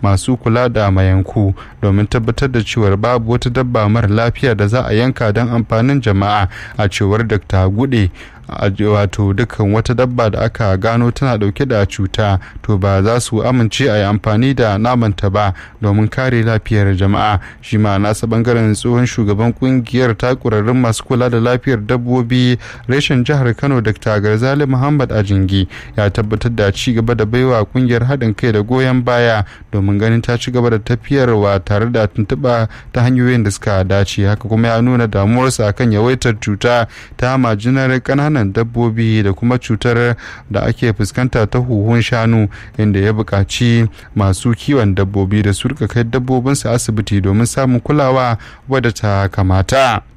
masu kula da mayanku domin tabbatar da cewar babu wata dabba mara lafiya da za a yanka don amfanin jama'a a cewar dr gude wato dukkan wata dabba da aka gano tana dauke da cuta to ba za su amince a yi amfani da namanta ba domin kare lafiyar jama'a shi ma nasa bangaren tsohon shugaban kungiyar takurarrun masu kula da lafiyar dabbobi reshen jihar kano dr garzali muhammad ajingi ya tabbatar da ci gaba da baiwa kungiyar haɗin kai da goyon baya domin ganin ta ci gaba da tafiyarwa tare da tuntuɓa ta hanyoyin da suka dace haka kuma ya nuna damuwarsa akan yawaitar cuta ta majinar ƙananan ƙananan dabbobi da kuma cutar da ake fuskanta ta huhun shanu inda ya buƙaci masu kiwon dabbobi da su rika kai dabbobinsu asibiti domin samun kulawa wadda ta kamata.